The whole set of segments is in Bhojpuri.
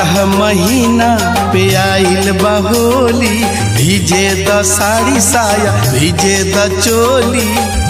बारह महीना पे आइल बहोली भीजे द साड़ी साया भीजे द चोली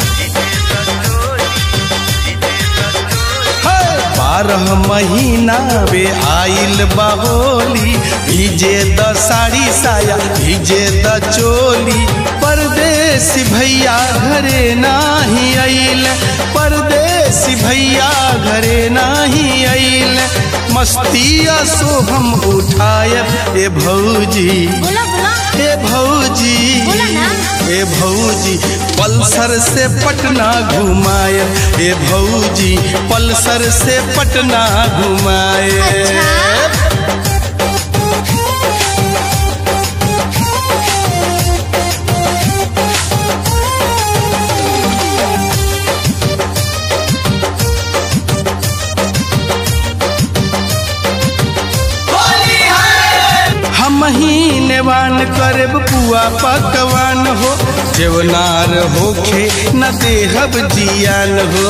है, बारह महीना पे आइल बहोली भीजे द साड़ी साया भीजे द चोली परदेसी भैया घरे नाही आइल परदेसी भैया घरे नाही आइल मस्तिया सो हम उठायब ए भौजी बोला बोला ए भौजी बोला ना। ए भौजी पल्सर से पटना घुमाए ए भौजी पल्सर से पटना घुमाए अच्छा हम ही नेवान करब पुआ पकवान हो जेवनार होखे न देहब जियान हो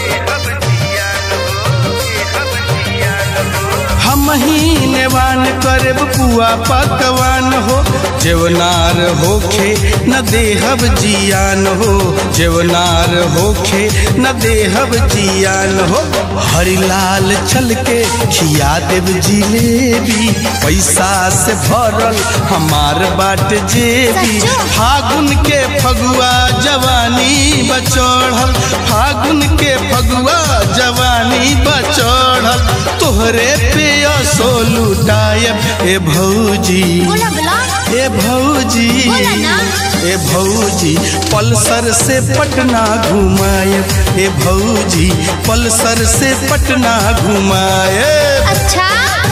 हम ही नेवान करब पुआ पकवान हो जेवनार होखे न देहब जियान हो जेवनार होखे न देहब जियान हो हरिलाल चल के खिया देव जिलेबी पैसा से भरल हमार बाट जेबी सच्चो? फागुन के फगुआ जवानी बचढ़ल फागुन के फगुआ जवानी बचढ़ल तोहरे पे असो लुटायब ए भौजी बोला बोला ए भौजी बोला ना। ए भौजी पल्सर से पटना घुमायब ए भौजी पल्सर से पटना घुमायब अच्छा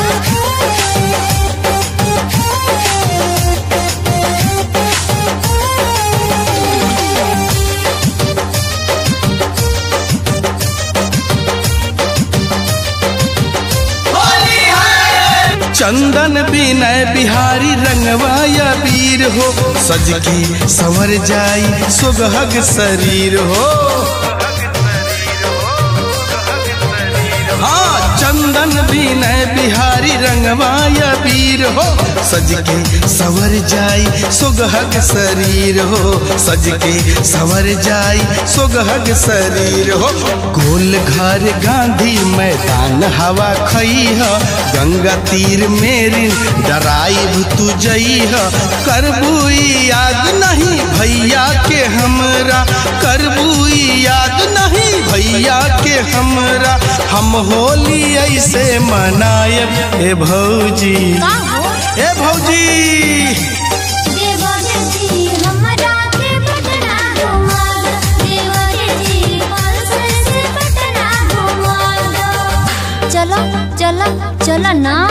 चंदन विनय बिहारी रंगवाया वीर हो सज के संवर जाई सुगहग शरीर हो हाँ चंदन विनय बिहारी रंगवाया वीर हो सज के संवर जाई सुगहग शरीर हो सज के संवर जाई सुगहग शरीर हो गोल घर गांधी मैदान हवा खई ह गंगा तीर मेरी डराइब तू जई ह करबू याद नहीं भैया के हमरा करबू याद नहीं भैया के हमरा हम होली ऐसे मनायब ए भौजी का हो ए भौजी देवरे जी हमरा के पटना घुमा दो देवरे जी पल्सर से पटना घुमा दो चलो चलो चलो ना